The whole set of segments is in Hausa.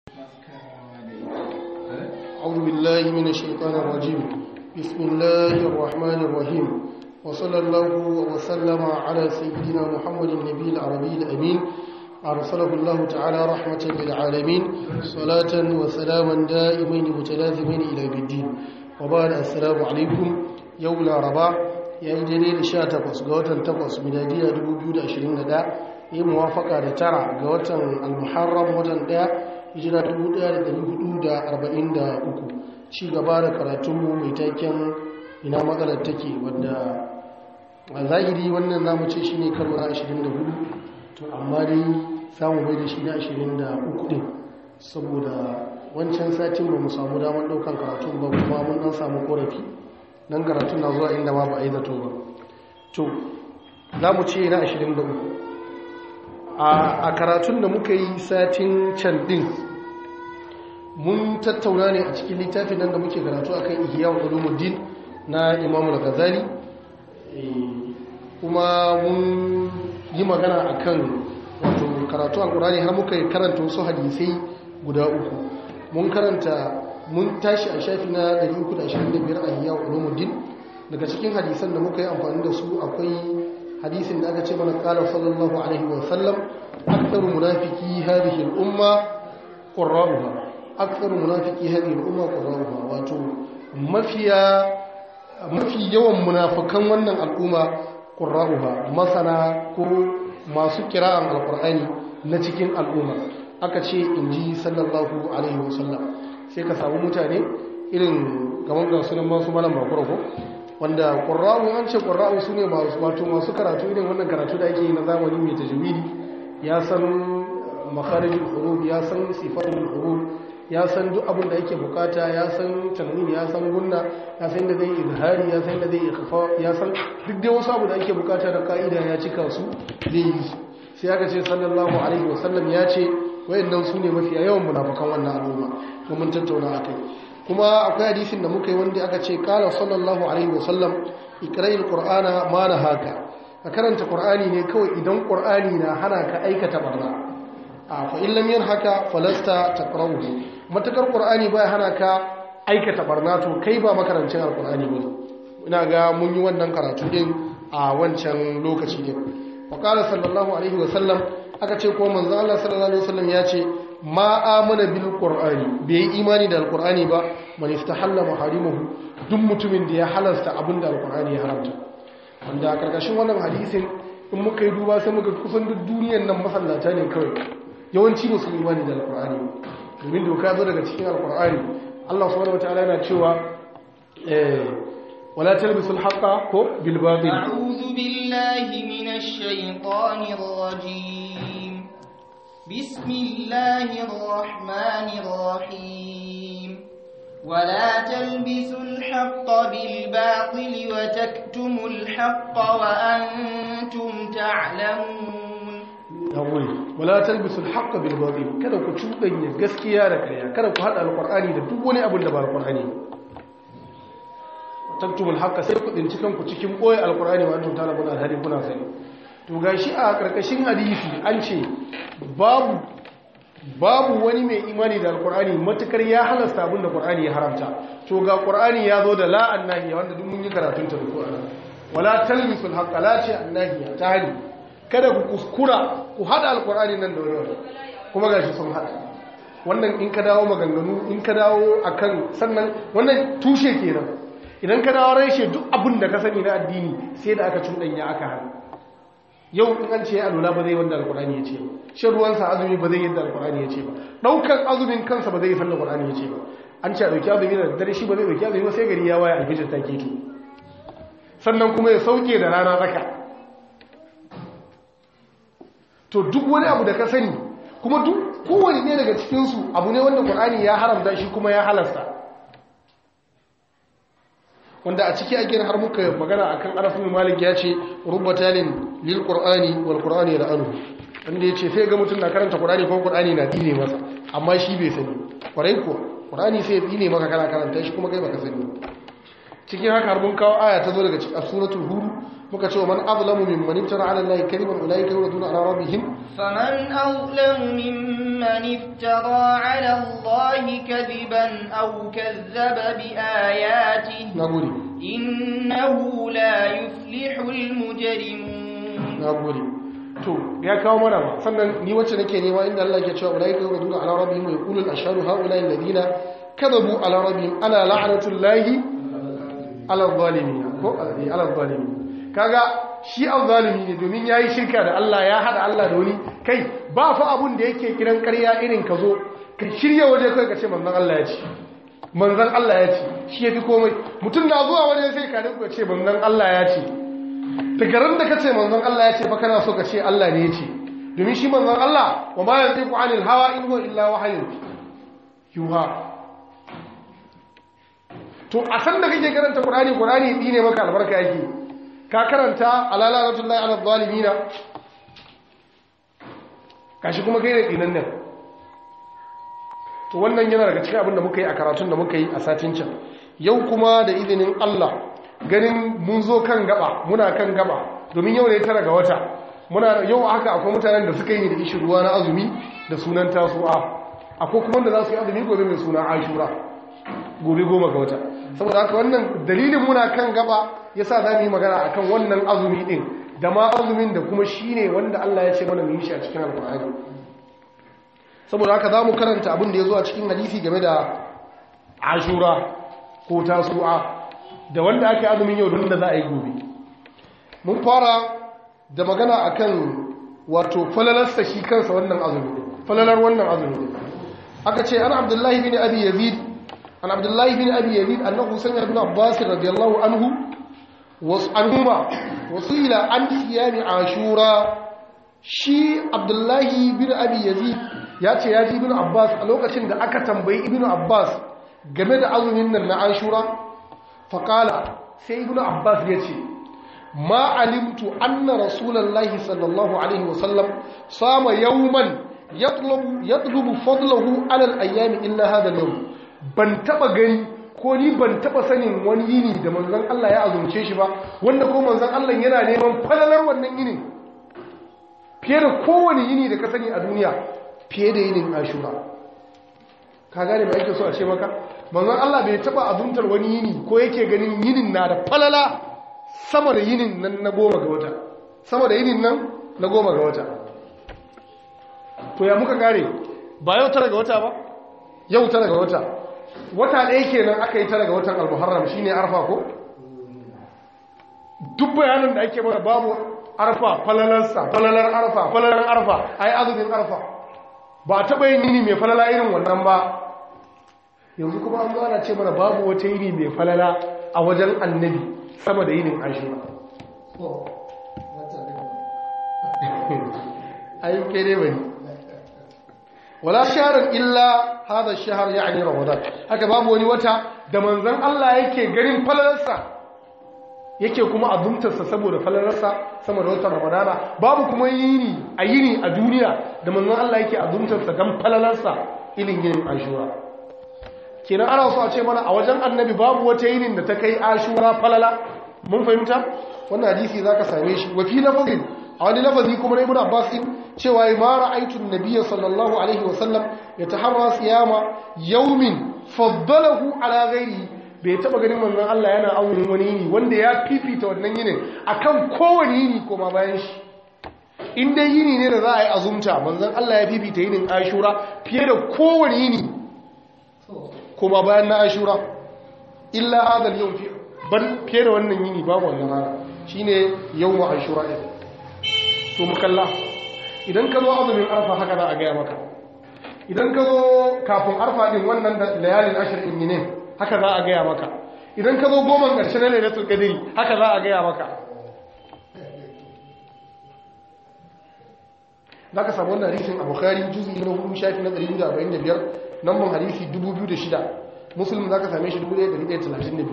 أعوذ بالله من الشيطان الرجيم بسم الله الرحمن الرحيم وصلى الله وسلم على سيدنا محمد النبي العربي الأمين أرسله الله تعالى رحمة للعالمين صلاة وسلاما دائمين متلازمين إلى الدين وبعد السلام عليكم يوم الأربعاء ya yi daidai da sha takwas ga watan takwas miladiya 2021 yi muwafaka da tara ga watan almuharram watan daya hijira 1443 ci gaba da karatunmu mai taken ina maganar take wadda a zahiri wannan namu ce shi ne karo na 24 to amma dai samu bai da shi na 23 din saboda wancan satin ba mu samu damar daukan karatun ba kuma mun dan samu korafi nan karatun na zuwa inda ma ba a yi zato ba to za mu ce na 23 a karatun da muka yi satin can din mun tattauna ne a cikin littafin nan da muke karatu a kan ihya wa ulumuddin na imamu al-ghazali kuma mun yi magana a kan wato karatu al-qur'ani har muka karanta wasu hadisai guda uku mun karanta mun tashi a shafi na 325 a hiya ulumuddin daga cikin hadisan da muka yi amfani da su akwai hadisin da aka ce mana qala sallallahu alaihi wa sallam aktharu munafiqi hadhihi al-umma qurra'uha aktharu munafiqi hadhihi al-umma qurra'uha wato mafiya mafi yawan munafikan wannan al'umma qurra'uha masana ko masu kira'an alqur'ani na cikin al'umma aka ce inji sallallahu alaihi wa sallam sai ka samu mutane irin kamar ga sunan masu malam bakura ko wanda ƙurra'u an ce ƙurra'u su ne wato masu karatu irin wannan karatu da ake yi na zamani mai tajwidi ya san makharijul huruf ya san sifatul huruf ya san duk abin da ake bukata ya san tanwin ya san gunna ya san da zai izhari ya san da zai ikhfa ya san duk dai wasu abu da ake bukata da ka'ida ya cika su zai yi sai aka ce sallallahu alaihi wasallam ya ce wayannan su ne mafiya yawan munafukan wannan al'umma ko mun tattauna akai kuma akwai hadisin da muka yi wanda aka ce qala sallallahu alaihi wasallam ikra'il qur'ana ma haka ka karanta qur'ani ne kawai idan qur'ani na hana ka aikata barna a fa in lam yanhaka falasta taqra'uhu matakar qur'ani baya hana ka aikata barna to kai ba makarancin alqur'ani bane ina ga mun yi wannan karatu din a wancan lokaci din wa qala sallallahu alaihi wasallam aka ce ko manzo Allah sallallahu alaihi wasallam ya ce ma amana bil qur'ani bai yi imani da alqur'ani ba man istahalla maharimuhu duk mutumin da ya halasta abinda alqur'ani ya haramta wanda a karkashin wannan hadisin in muka yi duba sai muka kusan duk duniyar nan masallata ne kawai yawanci ba su yi imani da alqur'ani domin doka zo daga cikin alqur'ani Allah subhanahu wataala yana cewa eh ولا تلبسوا الحق بالباطل أعوذ بالله من الشيطان الرجيم بسم الله الرحمن الرحيم ولا تلبسوا الحق بالباطل وتكتموا الحق وأنتم تعلمون ولا تلبسوا الحق بالباطل kada ku cuɗanya gaskiya da ƙarya kada ku haɗa alƙur'ani da duk wani abin da ba alƙur'ani taktumul haqqa sai ku dinci kanku cikin boye alqur'ani wa antum talabun alhadi kuna sani to gashi a karkashin hadisi an ce babu babu wani mai imani da alqur'ani matukar ya halasta abin da qur'ani ya haramta to ga qur'ani ya zo da la annahi wanda duk mun yi karatun ta da qur'ani wala talbisul haqqa la ce annahi ta hali kada ku kuskura ku hada alqur'ani nan da wani kuma gashi sun hada wannan in ka dawo maganganu in ka dawo akan sannan wannan tushe kenan idan ka dawo reshe duk abin da ka sani na addini sai da aka cuɗanya aka hannu yau in an ce alula ba zai wanda alkurani ya ce ba shan ruwansa azumi ba zai yadda alkurani ya ce ba ɗaukar azumin kansa ba zai yi sanda alkurani ya ce ba an ce a ɗauki azumi da dare shi ba zai ɗauki azumi ba sai gari ya waya alfijir ta keto sannan kuma ya sauke da rana tsaka to duk wani abu da ka sani kuma duk kowane ne daga cikinsu abu ne wanda ƙur'ani ya haramta shi kuma ya halasta wanda a ciki ake har muka magana akan arafin malik ya ce rubatalin lil qur'ani wal qur'ani la'anu wanda yace sai ga mutum na karanta qur'ani ko qur'ani na dine masa amma shi bai sani kwarai ko qur'ani sai dine maka kana karanta shi kuma kai baka sani cikin haka har mun kawo aya ta zo daga cikin suratul hud muka ce wa man azlamu mimman iftara ala allahi kadiban ulaika yuraduna ala rabbihim فمن أظلم ممن افترى على الله كذبا أو كذب بآياته nagode إنه لا يفلح المجرمون nagode to ya kawo mana ba sannan ni wacce nake nema inda Allah ke cewa ulaika yuraduna ala rabbihim wa yaqulu al-ashhadu haula alladhina kadhabu ala rabbihim ala la'natullahi ala zalimin ko ala zalimin kaga shi al-zalimi ne domin yayi shirka da Allah ya hada Allah da wani kai ba fa abun da yake kiran ƙarya irin ka zo ka shirya waje kai ka ce manzon Allah ya ce manzon Allah ya ce shi yafi komai mutum na zuwa waje sai ka rinka ce manzon Allah ya ce tagaran da kace manzon Allah ya ce fa kana so ka ce Allah ne ya ce domin shi manzon Allah wa ma yantiqu anil hawa in huwa illa wahyun yuha to a san da kake karanta Qur'ani Qur'ani dine maka albarka yake ka karanta alala rasulillahi ala zalimina kashi kuma kai da dinan nan to wannan yana daga cikin abin da muka yi a karatun da muka yi a satin can yau kuma da izinin Allah ganin mun zo kan gaba muna kan gaba domin yau ne tara ga wata muna yau haka akwai mutanen da suka yi da ishi ruwa na azumi da sunan tasu'a akwai kuma da za su yi azumi gobe mai suna ashura gobe goma ga wata saboda haka wannan dalilin muna kan gaba yasa za mu yi magana akan wannan azumi din da ma azumin da kuma shine wanda Allah ya ce mana mu yi shi a cikin alkur'ani saboda haka za mu karanta abin da ya zo a cikin hadisi game da ashura ko tasu'a da wanda aka azumin yau da za a yi gobe mun fara da magana akan wato falalarsa shi kansa wannan azumi falalar wannan azumi aka ce an abdullahi bin abi yazid an abdullahi bin abi yazid annahu sami ibn abbas radiyallahu anhu wasu anhuma wasu ila an siyami ashura shi abdullahi bin abi yazid ya ce ya ji ibn abbas a lokacin da aka tambayi ibn abbas game da azumin nan na ashura faƙala sai ibn abbas ya ce ma alimtu anna rasulallahi sallallahu alaihi wasallam sama yawman yatlubu fadlahu alal ayyami illa hada yau ban taba gani ko ni ban taba sanin wani yini da manzon Allah ya azumce shi ba wanda ko manzon Allah yana neman falalar wannan yinin fiye da kowane yini da ka sani a duniya fiye da yinin ashura ka gane mai ake so a ce maka manzon Allah bai taba azumtar wani yini ko yake ganin yinin na da falala sama da yinin nan na goma ga wata sama da yinin nan na goma ga wata to ya muka kare ba yau tara ga wata ba yau tara ga wata wata ɗaya kenan aka yi tara ga watan al-muharram shine arfa ko duk bayanin da ake mana babu arfa falalarsa falalar arfa falalar arfa ai azumin arfa ba a taɓa yin yini mai falala irin wannan ba yanzu kuma an zana ce mana babu wata yini mai falala a wajen annabi sama da yinin ashura ayin kere bane wala shaharar illa hada shahar ya'ni ramadan haka babu wani wata da manzon Allah yake garin falalarsa yake kuma azumtarsa saboda falalarsa sama da watan ramadana babu kuma yini a yini a duniya da manzon Allah yake azumtarsa dan falalarsa ilin yinin ashura kenan ana so a ce mana a wajen annabi babu wata yinin da ta kai ashura falala mun fahimta wannan hadisi zaka same shi wa fi lafazin a wani lafazi kuma na ibn abbas din cewa ma ra'aytu an-nabiyya sallallahu alaihi wasallam yataharra siyama yawmin faddalahu ala ghairihi bai taba ganin manzon Allah yana aurin wani yini wanda ya fifita wannan yinin akan kowane yini kuma bayan shi in dai yini ne da za a yi azumta manzon Allah ya fifita yinin ashura fiye da kowane yini kuma bayan na ashura illa hadal yau ban fiye da wannan yini babu wannan rana shine yawmu ashura din to mukalla idan ka zo azumin arfa haka za a gaya maka idan ka zo kafin arfa din wannan da layalin ashir din ne haka za a gaya maka idan ka zo goma ƙarshe na lailatul qadri haka za a gaya maka za ka samu wannan hadisin a bukhari juzi na hudu shafi na 145 namban hadisi 2006 muslim za ka same shi 1132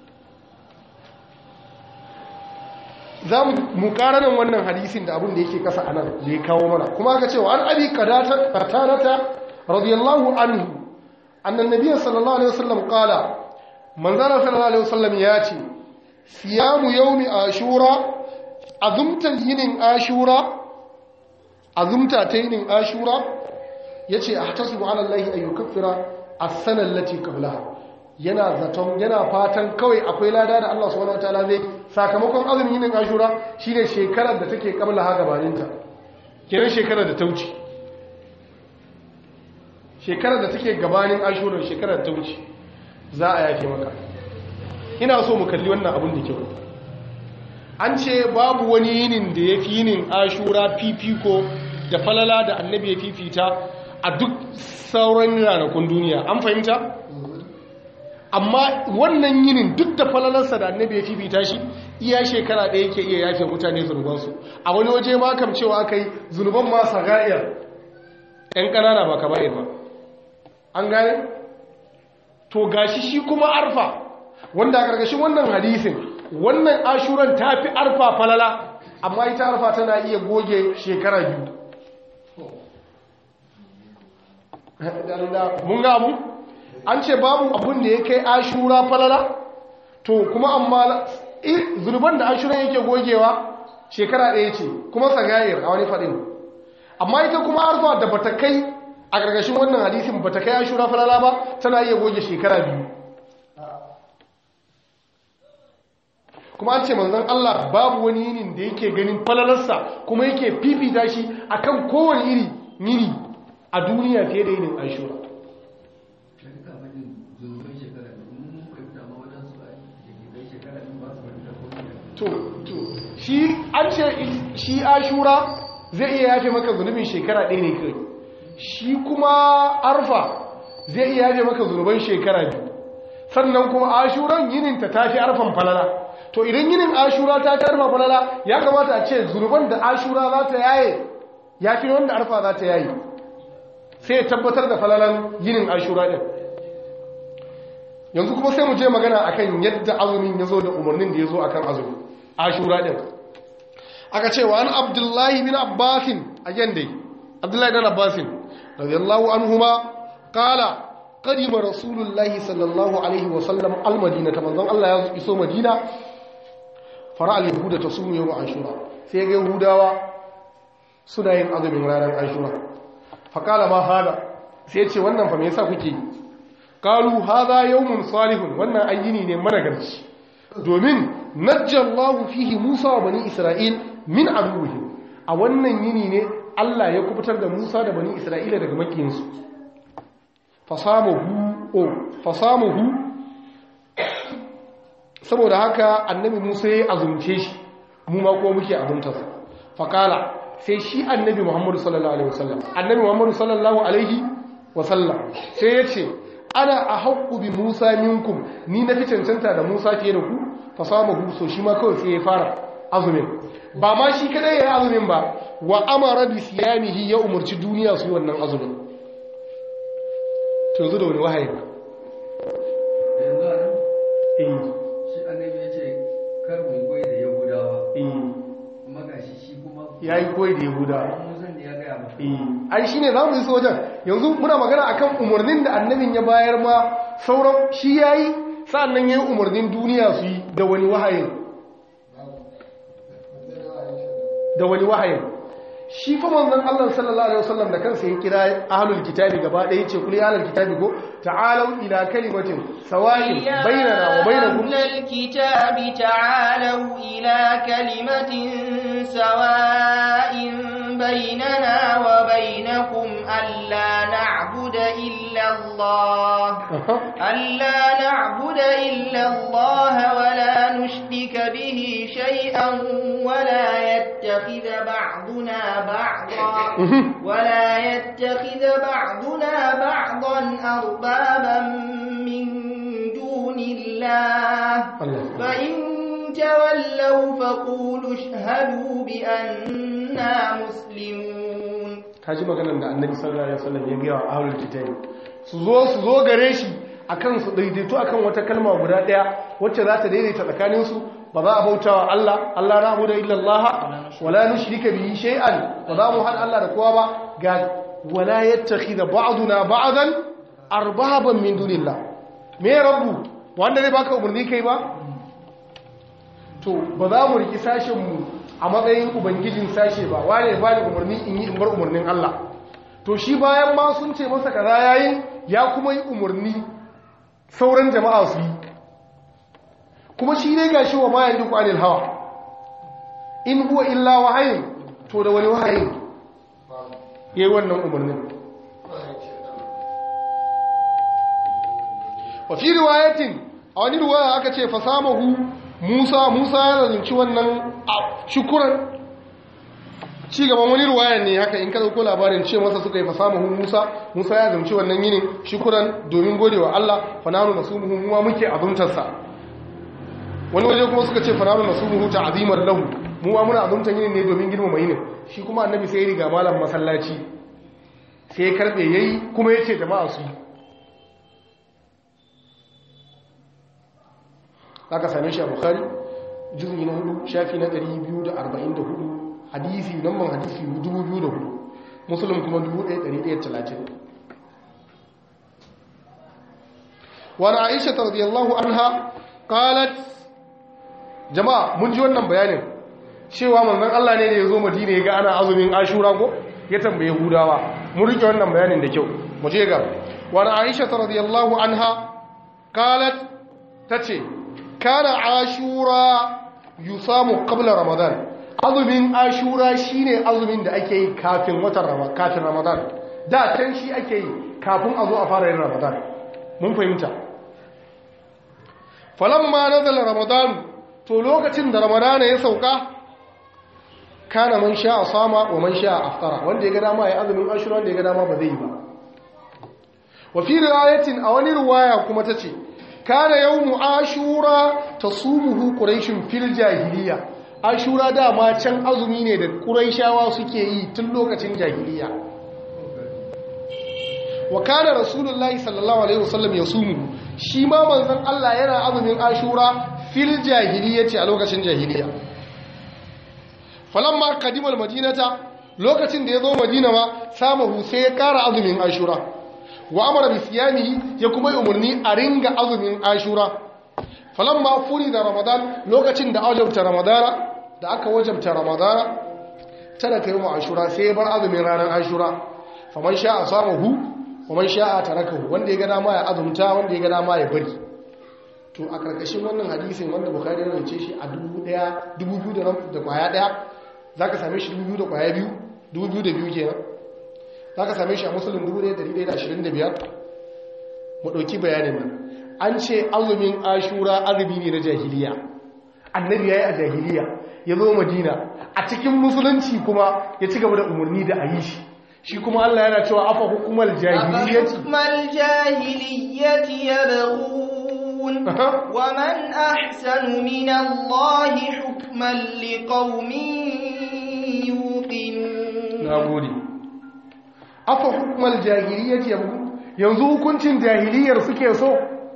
za mu nan wannan hadisin da abin da yake kasa a nan da ya kawo mana kuma aka cewa an abi katanata radiyallahu anhu annan nabiya sallallahu alaihi wasallam kala manzana sallallahu alaihi wasallam ya ce siyamu yawmi ashura azumtar yinin ashura azumta ta yinin ashura ya ce a tasiru alallahi ayyukaffira a sanar lati kablaha yana zaton yana fatan kawai akwai lada da Allah subhanahu wataala zai sakamakon azumin yinin ashura shine shekarar da take kablaha gabaninta kiran shekarar da ta wuce shekarar da take gabanin ashura shekarar da ta wuce za a yafe maka ina so mu kalli wannan abin da kyau an ce babu wani yinin da ya fi yinin ashura fifiko da falala da annabi ya fifita a duk sauran ranakun duniya an fahimta amma wannan yinin duk da falalarsa da annabi ya fifita shi iya shekara ɗaya yake iya yafe mutane zunubansu a wani waje ma kam cewa aka yi zunuban ma saga'iyar ‘yan ƙanana ba ka ba an gane? to gashi shi kuma arfa wanda a ƙarƙashin wannan hadisin wannan ashuran ta fi arfa falala amma ita arfa tana iya goge shekara biyu mun ga abu an ce babu abun da ya kai ashura falala to kuma amma zurban da ashuran yake gogewa shekara ɗaya ce kuma sagayar a wani faɗin amma ita kuma arfa da bata kai a ƙarƙashin wannan hadisin bata kai ashura falala ba tana iya goge shekara biyu kuma an ce manzon Allah babu wani yinin da yake ganin falalarsa kuma yake fifita shi akan kowane iri yini a duniya fiye da yinin ashura to to shi an ce shi ashura zai iya yafe maka zunubin shekara ɗaya ne kai shi kuma arfa zai iya yafe maka zunuban shekara biyu sannan kuma ashuran yininta ta fi arfan falala to idan yinin ashura ta karfa falala ya kamata a ce zunuban da ashura za ta yaye ya fi wanda arfa za ta yaye sai ya tabbatar da falalan yinin ashura ɗin yanzu kuma sai mu je magana akan yadda azumin ya zo da umarnin da ya zo akan azumi ashura ɗin aka ce wa an abdullahi bin abbasin a dai abdullahi bin abbasin radiyallahu anhuma qala قدم رسول الله صلى الله عليه وسلم المدينة منظم الله يسو مدينة فرع اليهود تصوم يوم عاشوراء سيغا يهوداوا suna yin azumin ranar ashura faƙala ma hada sai ce wannan fa me yasa kuke yi qalu hadha yawmun salihun wannan ayyini ne managarci domin najjallahu fihi Musa wa bani Isra'il min aduwwihim a wannan yini ne Allah ya kubutar da Musa da bani Isra'ila daga makiyinsu fasamuhu o fasamuhu saboda haka annabi Musa ya azumce shi mu ma ko muke azumtarsa faqala sai shi annabi Muhammadu sallallahu alaihi wasallam annabi Muhammadu sallallahu alaihi wasallam sai ya ce ana a haƙƙu bi Musa minkum ni na fi cancanta da Musa fiye da ku fasamuhu so shi ma kawai sai ya fara azumin ba ma shi kadai ya yi azumin ba wa amara bi siyamihi ya umarci duniya su yi wannan azumin to yanzu da wani wahayi ba yanzu a nan eh shi annabi ya ce kar mu koyi da yahudawa eh kuma ga shi shi kuma yayi koyi da yahuda musan da ya gaya masa eh ai shine zamu yi wajen yanzu muna magana akan umarnin da annabin ya bayar ma sauran shi yayi sannan yayi umarnin duniya su yi da wani wahayin da wani wahayin shi fa manzon Allah sallallahu alaihi wasallam da kansa ya kira ahlul kitabi gaba ɗaya yace kuli ahlul kitabi ko ta'alu ila kalimatin sawa'in bainana wa bainakum أهل الكتاب تعالوا إلى كلمة سواء بيننا وبينكم ألا نعبد إلا الله ألا نعبد إلا الله ولا نشرك به شيئا ولا يتخذ بعضنا بعضا ولا يتخذ بعضنا بعضا أربابا من دون الله Allah فإن تولوا فقولوا اشهدوا بأننا مسلمون kaji maganar da annabi sallallahu alaihi wasallam ya ga wa ahlul kitabi su zo su zo gare shi akan su daidaito akan wata kalma guda daya wacce za ta daidaita tsakanin su ba za a bautawa Allah Allah na abuda illa Allah wala nushrika bihi shay'an ba za mu hada Allah da kowa ba ga wala yattakhidha ba'duna ba'dan arbaban min dunillah me rabbu wanda zai baka umarni kai ba to ba za mu riki sashen mu a matsayin ubangijin sashe ba wane ba ni umarni in yi in bar umarnin Allah to shi bayan ma sun ce masa kaza yayin ya kuma yi umarni sauran jama'a su yi kuma shi ne ga shi wa mayan duk anil hawa in huwa illa wahayin to da wani wahayin ya yi wannan umarnin wa fi riwayatin a wani riwaya aka ce fasamahu musa musa ya zalunci wannan shukuran ci gaban wani riwaya ne haka in ka dauko labarin ce masa suka yi fasamahu musa musa ya zalunci wannan yinin shukuran domin gode wa Allah fananu nasumuhu muwa muke azumtarsa wani waje kuma suka ce fananu nasumuhu ta'zimar lahu muwa muna azumtar yinin ne domin girmama yinin shi kuma annabi sai ya riga malam masallaci sai ya karbe yayi kuma yace jama'a su yi aka same shi a bukhari juzi na hudu shafi na 244 hadisi namban hadisi 2004 musulun kuma 1130 wani aisha ta radiyallahu anha qalat jama'a mun ji wannan bayanin cewa manzon Allah ne da ya zo madina ya ga ana azumin ashura ko ya tambaye hudawa mun rike wannan bayanin da kyau mu je ga wani aisha ta radiyallahu anha qalat tace kana ashura yusamu qabla ramadan azumin ashura shine azumin da ake yi kafin watan ramadan kafin ramadan da can shi ake yi kafin a zo a fara yin ramadan mun fahimta falamma nazala ramadan to lokacin da ramadan ya sauka kana man sha sama wa man sha aftara wanda ya ga dama ya azumin ashura wanda ya ga dama ba zai yi ba wa fi riwayatin a wani riwaya kuma tace kana yawmu ashura tasumuhu quraishun fil jahiliya ashura dama can azumi ne da quraishawa suke yi tun lokacin jahiliya wa kana rasulullahi sallallahu alaihi wasallam yasumu shi ma manzon Allah yana azumin ashura fil jahiliyati a lokacin jahiliya falamma qadimal madinata lokacin da yazo madina ma samahu sai ya kara azumin ashura wa amara bi siyamihi ya kuma yi umarni a ringa azumin ashura falamma furi da ramadan lokacin da wajabta ramadana da aka wajabta ramadana tana kai mu ashura sai ya bar azumin ranar ashura faman sha'a samahu wa man sha'a tarakahu wanda ya ga dama ya azumta wanda ya ga dama ya bari to a karkashin wannan hadisin wanda bukhari ya rance shi a 1000 2000 da kwaya daya zaka same shi 2000 da kwaya biyu 2002 kenan za ka same shi a musulun 1125 mu ɗauki bayanin nan an ce azumin ashura azumi ne na jahiliya annabi ya yi a jahiliya ya zo madina a cikin musulunci kuma ya ci gaba da umarni da a yi shi shi kuma allah yana cewa afa hukumar jahiliyyati يبغون ومن أحسن من الله حكما لقوم يوقنون نعم afa hukumar jahiliyyar yabu yanzu hukuncin jahiliyar suke so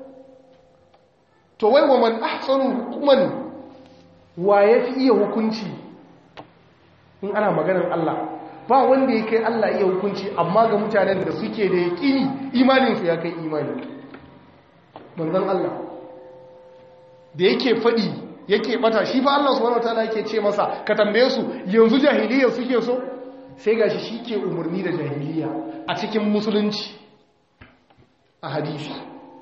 to wai wa man ahsanu hukuman wa ya fi iya hukunci in ana maganar Allah ba wanda ya kai Allah iya hukunci amma ga mutanen da suke da yaƙini imaninsu ya kai imani manzan Allah da yake faɗi yake bata shi fa Allah subhanahu wataala yake ce masa ka tambaye su yanzu jahiliyar suke so sai gashi shi ke umarni da jahiliya a cikin musulunci a hadisi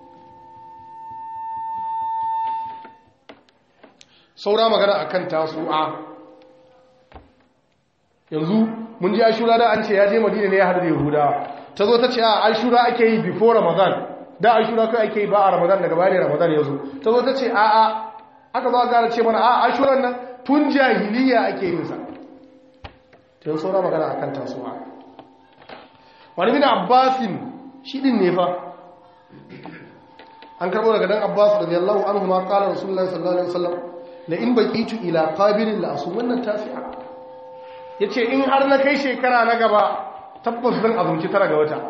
saura magana akan tasu'a yanzu mun ji ashura da an ce ya je madina ne ya hadu da yahudawa ta zo ta ce a ashura ake yi before ramadan da ashura kai ake yi ba a ramadan daga bayan ramadan ya zo ta zo ta ce a a aka zo a gara ce mana a ashuran nan tun jahiliya ake yin sa tun saura magana a kan tasowa wani bin abbasin shi din ne fa an karbo daga dan abbas radiyallahu anhu ma qala rasulullahi sallallahu alaihi wasallam la in baqitu ila qabilin la asum wannan tasi'a yace in har na kai shekara na gaba tabbas zan azumci tara ga wata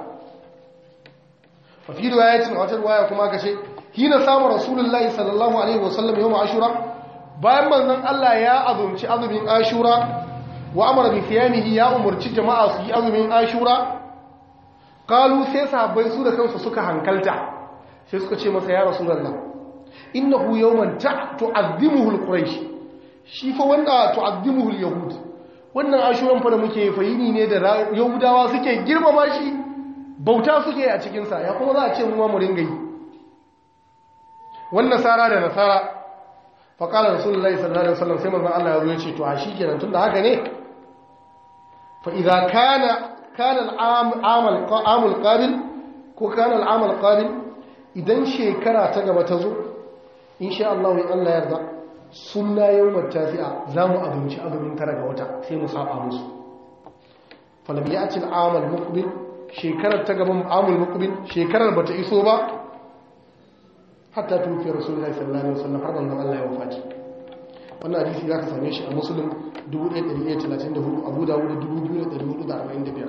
fa fi riwayatin wata riwaya kuma kace hina samu rasulullahi sallallahu alaihi wasallam yawm ashura bayan manzon Allah ya azumci azumin ashura wa amara bi siyamihi ya umurci jama'a su yi azumin ashura qalu sai sahabbai su da kansu suka hankalta sai suka ce masa ya rasulullah innahu yawman tu'azzimuhu alquraish shi fa wanda tu'azzimuhu al-yahud wannan ashuran fa da muke fahimi ne da yahudawa suke girmama shi bauta suke a cikin sa ya kuma za a ce mu ma mu ringa yi wannan nasara da nasara fa qala rasulullahi sallallahu alaihi wasallam sai manzon Allah ya zo ya ce to a shikenan tunda haka ne fa idza kana kana al-am al qabil ko kana al-am al-qabil idan shekara ta gaba ta zo insha Allah in Allah yarda sunna yawmat tafi'a zamu abinci azumin tara ga wata sai mu saba musu falam ya'ti al-amal muqbil shekarar ta gaban amul muqbil shekarar bata iso ba hatta tufi rasulullahi sallallahu alaihi wasallam har manzon Allah ya wafati wannan hadisi zaka same shi a muslim 1134 abu dawud 2445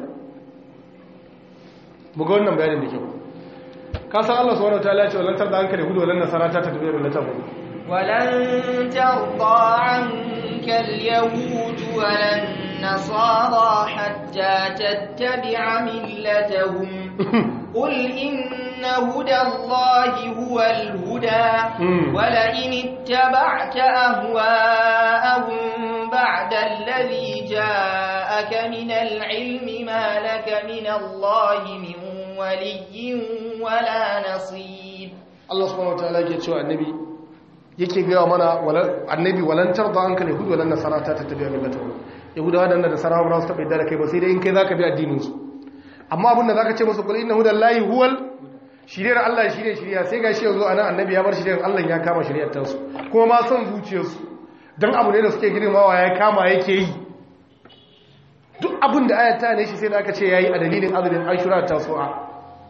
mu ga wannan bayanin da kyau ka san Allah subhanahu wataala ya ce walan tarda anka yahudu walan nasara ta tabi'u millatahu ولن ترضى عنك اليهود ولا النصارى حتى تتبع ملتهم قل إن هدى الله هو الهدى ولئن اتبعت أهواءهم بعد الذي جاءك من العلم ما لك من الله من ولي ولا نصير Allah subhanahu wataala yake cewa annabi yake gaya mana annabi walantar da an kale hudu walan nasara ta tattabi'a millatahu yahudawa da nasara ba su taɓa yadda da kai ba sai dai in kai zaka bi addinin su amma abin da zaka ce musu kul inna hudallahi huwal shiriyar Allah shine shiriya sai gashi yanzu anan annabi ya bar shiriyar Allah ya kama shiriyar ta su kuma ma son zuciyarsu dan abu ne da suke girmawa ya kama yake yi duk abin da ayata ne shi sai da aka ce yayi a dalilin azumin ashura ta su'a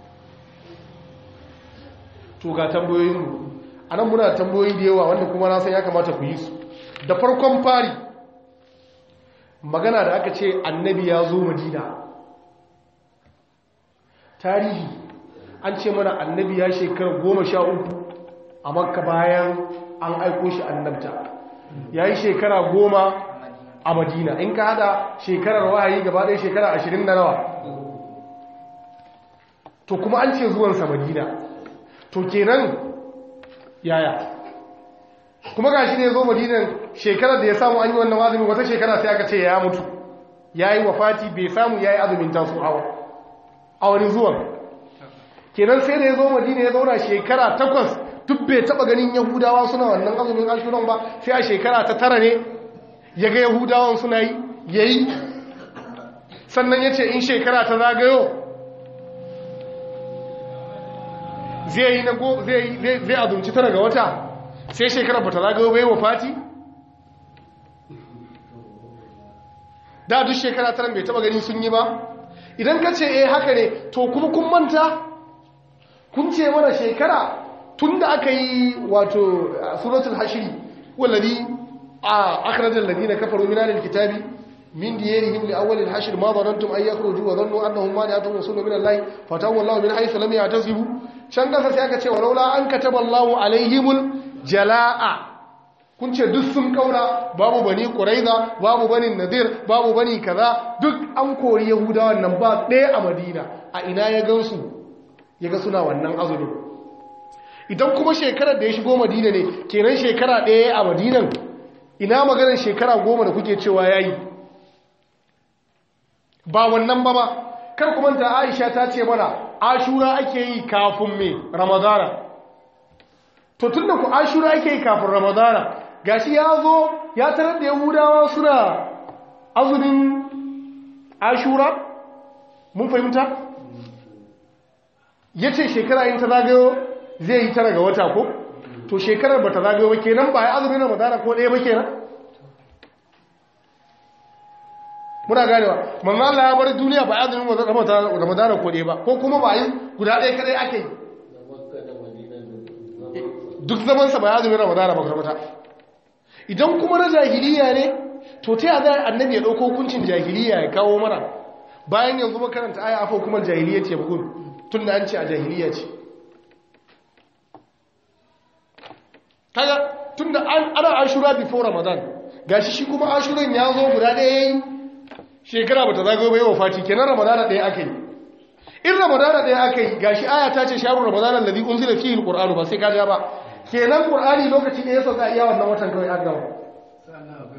to ga tambayoyin mu anan muna tambayoyi da yawa wanda kuma na san ya kamata ku yi su da farkon fari magana da aka ce annabi ya zo madina tarihi an ce mana annabi ya shekara goma sha uku a makka bayan an aiko shi annabta ya yi shekara goma a madina in ka hada shekarar wahayi gaba ɗaya shekara ashirin da nawa to kuma an ce zuwansa madina to kenan yaya kuma ga shi ne zo madinan shekarar da ya samu an yi wannan azumin wata shekara sai aka ce ya mutu ya yi wafati bai samu ya yi azumin taso hawa a wani zuwan kenan sai da ya zo madina ya zauna shekara takwas duk bai taba ganin yahudawa suna wannan azumin ashuran ba sai a shekara ta tara ne ya ga yahudawan suna yi ya yi sannan ya ce in shekara ta zagayo zai yi na go zai azumci tara ga wata sai shekara ba ta zagayo bai wa fati da duk shekara tara bai taba gani sun yi ba idan ka ce eh haka ne to kuma kun manta kun ce mana shekara tun da aka yi wato suratul hashiri wallazi a akhrajal ladina kafaru min alil kitabi min diyarihim li awwal al hashr ma dhanantum ay yakhruju wa dhannu annahum mani'atun rasulun min allahi fatawallahu min haythu lam ya'tasibu can kasa sai aka ce walaula an kataballahu alaihimul jalaa kun ce duk sun kaura babu bani quraiza babu bani nadir babu bani kaza duk an kori yahudawan nan ba ɗaya a madina a ina ya gansu ya ga suna wannan azumin idan kuma shekarar da ya shigo madina ne kenan shekara ɗaya a madinan ina maganar shekara goma da kuke cewa ya yi ba wannan ba ba kar kuma ta aisha ta ce mana ashura ake yi kafin mai ramadana to tun da ku ashura ake yi kafin ramadana gashi ya zo ya tarar da yahudawa suna azumin ashura mun fahimta ya ce shekara yin ta zagayo zai yi tara ga wata ko to shekarar ba ta zagayo ba kenan ba ya azumin ramadana ko ɗaya ba kenan muna ganewa manzo Allah ya bar duniya ba ya azumin ramadana ko ɗaya ba ko kuma ba yi guda ɗaya kadai ake yi duk zamansa ba ya azumin ramadana ba kwata idan kuma na jahiliya ne to ta yada annabi ya ɗauko hukuncin jahiliya ya kawo mana bayan yanzu makaranta aya afa hukumar jahiliya ce bugun tun da an ce a jahiliya ce kaga tun da ana ashura before ramadan gashi shi kuma ashuran ya zo guda ɗaya yayi shekara bata zagayo bai wa fati kenan ramadana ɗaya aka yi in ramadana ɗaya aka yi gashi aya ta ce sharu ramadana alladhi unzila fihi alqur'anu ba sai ka ja ba kenan qur'ani lokaci ɗaya sauka iya wannan watan kawai an gama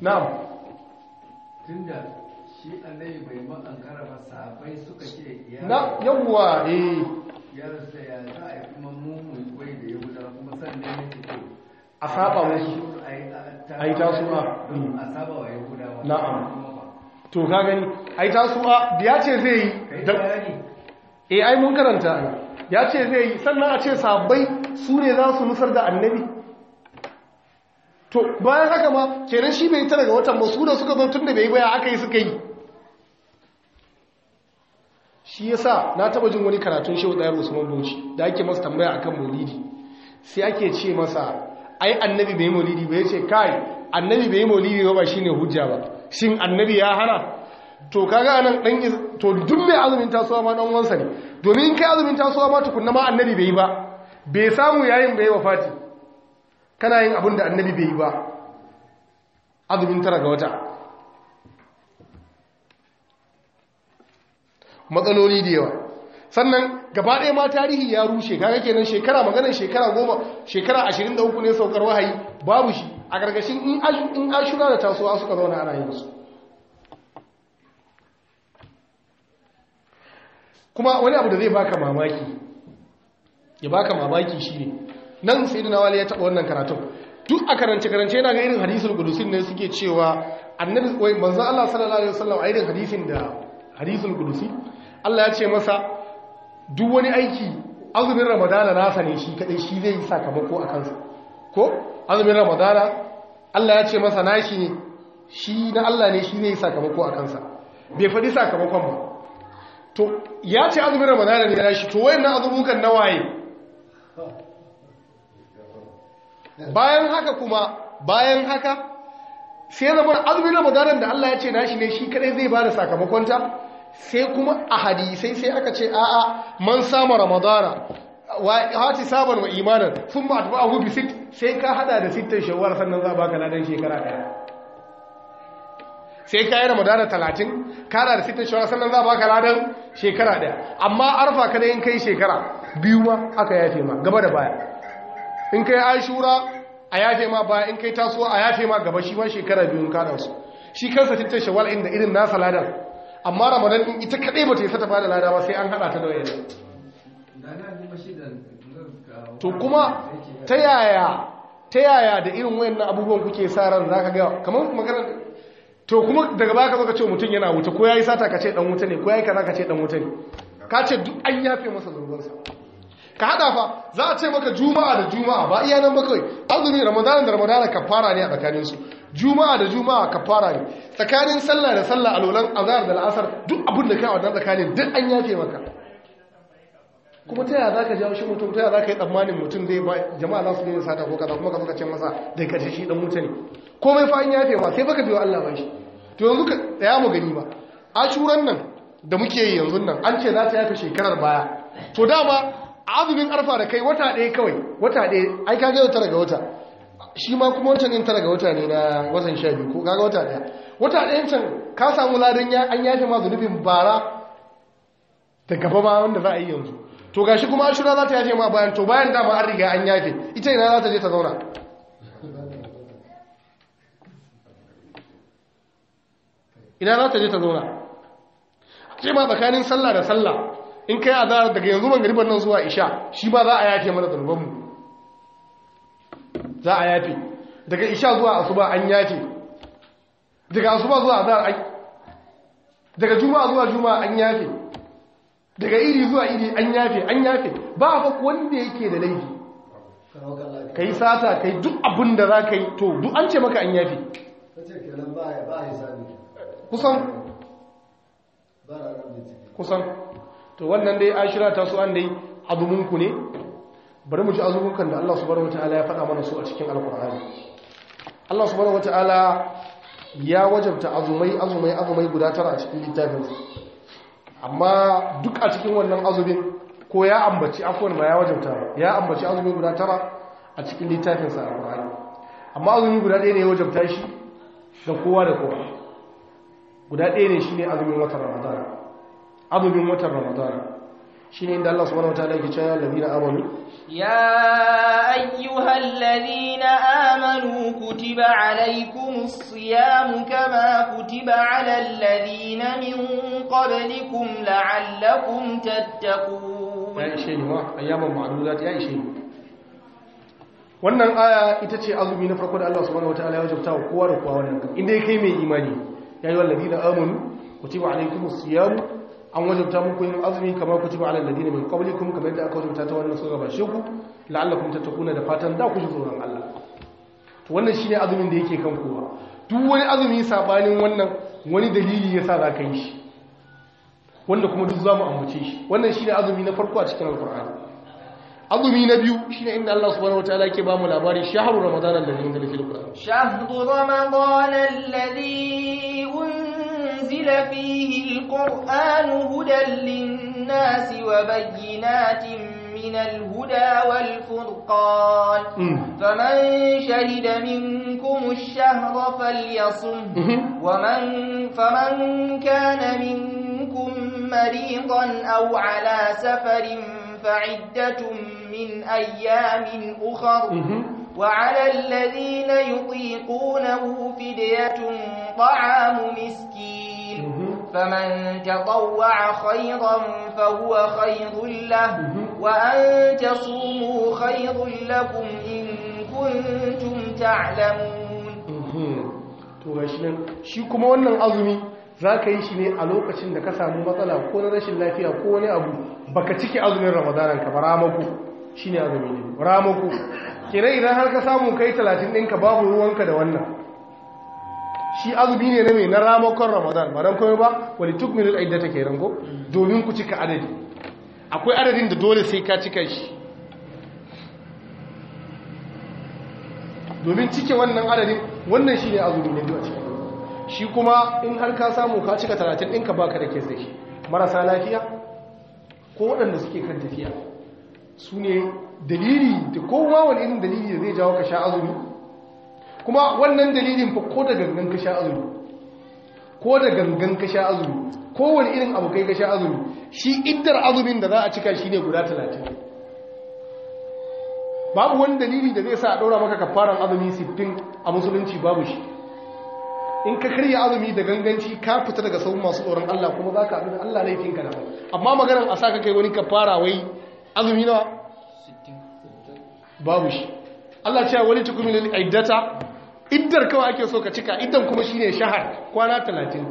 na'am tunda shi annabi bai ma an karafa sahabbai suka ce ya na yawwa eh ya rasa ya za a yi kuma mu mu koyi da yahudawa kuma sannan ya ce to A saba musu. A yi tasu'a. don a saba wa yahudawa Na'am. Kuma ba. to ka gani ai tasu'a da ya ce zai yi kai da- bayani eh ai mun karanta ai ya ce zai yi sannan a ce sabbai su ne za su nusar da annabi to bayan haka ma kenan shi bai tara ga watan ba su da suka zo tun da bai yi baya aka yi suka yi shi yasa na taba jin wani karatun shehu ɗayar usman bauchi da ake masa tambaya akan maulidi sai ake ce masa ai annabi bai yi maulidi ba ya ce kai annabi bai yi maulidi ba ba shine hujja ba shin annabi ya hana to kaga anan dan is- to duk mai azumin tasowa ma dan wansa ne domin in kai azumin tasowa ma tukunna ma annabi bai yi ba bai samu yayin bai wafati kana yin abin da annabi bai yi ba azumin tara ga wata matsaloli da yawa sannan gaba ɗaya ma tarihi ya rushe kaga kenan shekara maganar shekara goma shekara ashirin da uku ne saukar wahayi babu shi a ƙarƙashin in ash- in ashura da tasowa suka zauna ana yin su kuma wani abu da zai baka mamaki ya baka mamaki shine nan sai da wali ya taɓa wannan karatun duk a karance-karance yana ga irin hadisul kudusin ne suke cewa annabi wai manzon Allah sallallahu alaihi wasallam a irin hadisin da hadisul kudusi Allah ya ce masa duk wani aiki azumin ramadana nasa ne shi kadai shi zai yi sakamako a kansa ko azumin ramadana Allah ya ce masa nashi ne shi na Allah ne shi zai yi sakamako a kansa bai faɗi sakamakon ba to ya ce azumin ramadana ne na shi to wayannan azumukan nawaye bayan haka kuma bayan haka sai zama azumin ramadanan da Allah ya ce nashi ne shi kadai zai bada sakamakonta sai kuma a hadisai sai aka ce a'a man sama ramadana wa hati saban wa imanan sun ba ta abu bisit sai ka hada da sittan shawar sannan za baka ladan shekara daya sai ka yi ramadana talatin ka hada da sittan shawar sannan za baka ladan shekara daya amma arfa kada in kai shekara biyu ma aka yafe ma gaba da baya in kai ashura a yafe ma baya in kai tasowa a yafe ma gaba shi ma shekara biyun kada su shi kansa sittan shawar inda irin nasa ladan amma ramadan din ita kadai bata yi sata bada lada ba sai an hada ta da wayan da na ji mashi da to kuma ta yaya ta yaya da irin wayannan abubuwan kuke sa ran zaka ga kamar magana to kuma daga baka zo ka ce mutum yana wuta ko yayi sata ka ce dan wuta ne ko yayi kaza ka ce dan wuta ne ka ce duk an yafe masa zurbansa ka hada fa za a ce maka juma'a da juma'a ba iya nan ba kawai azumi ramadan da ramadan kafara ne a tsakanin su juma'a da juma'a kafara ne tsakanin sallah da sallah alolan azhar da al'asar duk abin da kai a wannan tsakanin duk an yafe maka kuma ta yaya zaka jawo shi mutum ta yaya zaka yi tsammanin mutum zai ba jama'a za su yi sata ko kaza kuma ka zaka ce masa da karshe shi dan wuta ne komai fa an yafe ma sai baka biyo Allah ba shi to yanzu ka tsaya mu gani ba ashuran nan da muke yi yanzu nan an ce za ta yafe shekarar baya to dama azumin arfa da kai wata ɗaya kawai wata ɗaya ai ka gaya tara ga wata shi ma kuma wancan yin tara ga wata ne na watan sha biyu ko kaga wata ɗaya wata ɗayan can ka samu ladan ya an yafe ma zunubin bara da gaba ma wanda za a yi yanzu to gashi kuma ashura za ta yafe ma bayan to bayan dama an riga an yafe ita ina za ta je ta zauna ina za ta je ta zauna ce ma tsakanin sallah da sallah in kai azhar daga yanzu magriban nan zuwa isha shi ba za a yafe mana zanubanmu za a yafe daga isha zuwa asuba an yafe daga asuba zuwa azhar an daga juma'a zuwa juma'a an yafe daga iri zuwa iri an yafe an yafe ba fa wanda yake da laifi kai sata kai duk abin da za ka yi to duk an ce maka an yafe kusan kusan to wannan dai ashira ta su an dai azuminku ne bari mu ji azumunkan da Allah subhanahu wataala ya faɗa mana su a cikin alkur'ani Allah subhanahu wataala ya wajabta azumai azumai azumai guda tara a cikin littafin amma duk a cikin wannan azumin ko ya ambaci afwan ba ya wajabta ya ambaci azumi guda tara a cikin littafin sa alkur'ani amma azumi guda ɗaya ne ya wajabta shi ga kowa da kowa guda ɗaya ne shine azumin watan ramadana azumin watan ramadana shine inda Allah subhanahu wataala yake cewa ladina amanu يا أيها الذين آمنوا كتب عليكم الصيام كما كتب على الذين من قبلكم لعلكم تتقون ya ishe ni ma ayyaman ma'dudat ya ishe ni wannan aya ita ce azumi na farko da Allah subhanahu wataala ya wajabta wa kowa da kowa wannan inda kai mai imani ya yi walladina amanu kutiba alaykumus siyam an wajabta muku yin azumi kamar kutiba alal ladina min qablikum kamar yadda aka wajabta ta wannan sura bashe ku la'allakum tattaquna da fatan da ku ji tsoron Allah to wannan shine azumin da yake kan kowa duk wani azumi sabanin wannan wani dalili yasa za ka yi shi wanda kuma duk zamu ambace shi wannan shine azumi na farko a cikin alqur'ani azumi na biyu shine inda Allah subhanahu wataala yake ba mu labari shahru ramadan alladhi unzila fil qur'an شهر رمضان الذي أنزل فيه القرآن هدى للناس وبينات من الهدى والفرقان فمن شهد منكم الشهر فليصم ومن فمن كان منكم مريضا أو على سفر فعدة من أيام أخر وعلى الذين يطيقونه فدية طعام مسكين فمن تطوع خيرا فهو خير له وأن تصوموا خير لكم إن كنتم تعلمون to gashi nan shi kuma wannan azumi za ka yi shi ne a lokacin da ka samu matsala ko na rashin lafiya ko wani abu baka cike azumin ramadanan ka ba ramako shi ne azumi ne ramako kira idan har ka samu kai talatin ɗinka babu ruwanka da wannan shi azumi ne na mai na ramakon ramadan ba don kome ba wani tuk minul aidda take rango domin ku cika adadi akwai adadin da dole sai ka cika shi domin cike wannan adadin wannan shi ne azumi ne biyu cikin shi kuma in har ka samu ka cika talatin ɗinka baka da ke sai shi marasa lafiya ko waɗanda suke kan tafiya su ne dalili da kowa wani irin dalili da zai jawo ka sha azumi kuma wannan dalilin fa ko da gangan ka sha azumi ko da gangan ka sha azumi kowane irin abu kai ka sha azumi shi iddar azumin da za a cika shi ne guda talatin babu wani dalili da zai sa a ɗaura maka kafaran azumi sittin a musulunci babu shi in ka karya azumi da ganganci ka fita daga sauran masu tsoron Allah kuma za ka abin Allah laifinka da amma maganar a sa ka kai wani kafara wai azumi nawa babu shi Allah cewa wani tukumi lil iddata iddar kawai ake so ka cika iddan kuma shine shahar kwana 30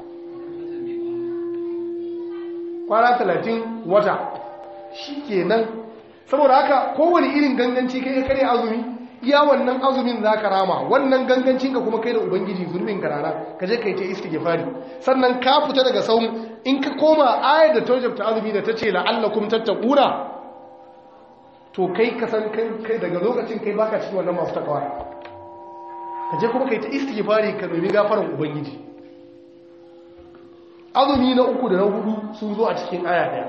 kwana 30 wata shikenan saboda haka kowane irin ganganci kai ka kare azumi iya wannan azumin zaka rama wannan gangancin ka kuma kai da ubangiji zulmin karara ka je kai ta istighfari sannan ka fita daga saum in ka koma ayar da tawjabta azumi da tace la'allakum tattaquna to kai ka san kai daga lokacin kai baka cikin wannan masu takawa ka je kuma kai ta istighfari ka nemi gafaran ubangiji azumi na uku da na hudu sun zo a cikin aya daya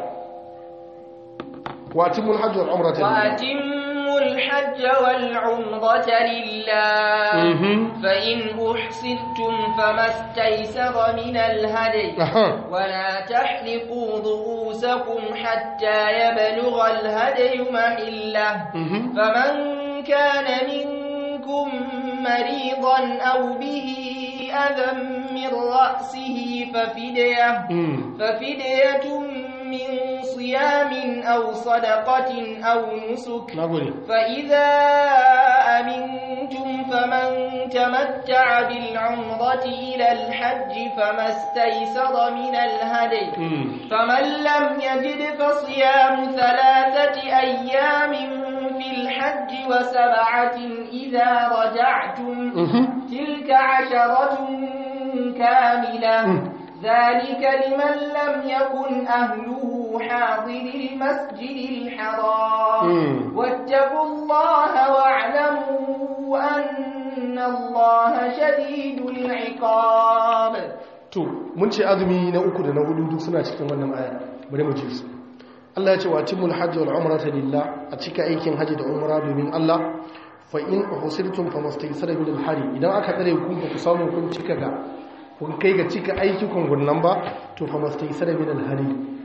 watimul hajj wal umrata وأتموا الحج والعمرة لله فإن أحصرتم فما استيسر من الهدي ولا تحلقوا رؤوسكم حتى يبلغ الهدي محله فمن كان منكم مريضا أو به أذى من رأسه ففدية ففدية من صيام أو صدقة أو نسك فإذا أمنتم فمن تمتع بالعمرة إلى الحج فما استيسر من الهدي فمن لم يجد فصيام ثلاثة أيام في الحج وسبعة إذا رجعتم تلك عشرة كاملة ذلك لمن لم يكن أهله حاضر المسجد الحرام واتقوا الله واعلموا أن الله شديد العقاب to mun ce azumi na uku da na hudu duk suna cikin wannan aya bari mu ji su Allah ya ce wa timul hajji wal umrata lillah a cika aikin haji da umra domin Allah fa in uhsirtum famastaysara min al hari idan aka tsare ku ba ku samu kun cika ga kun kai ga cika aiki kun gunnan ba to famastaysara min al hari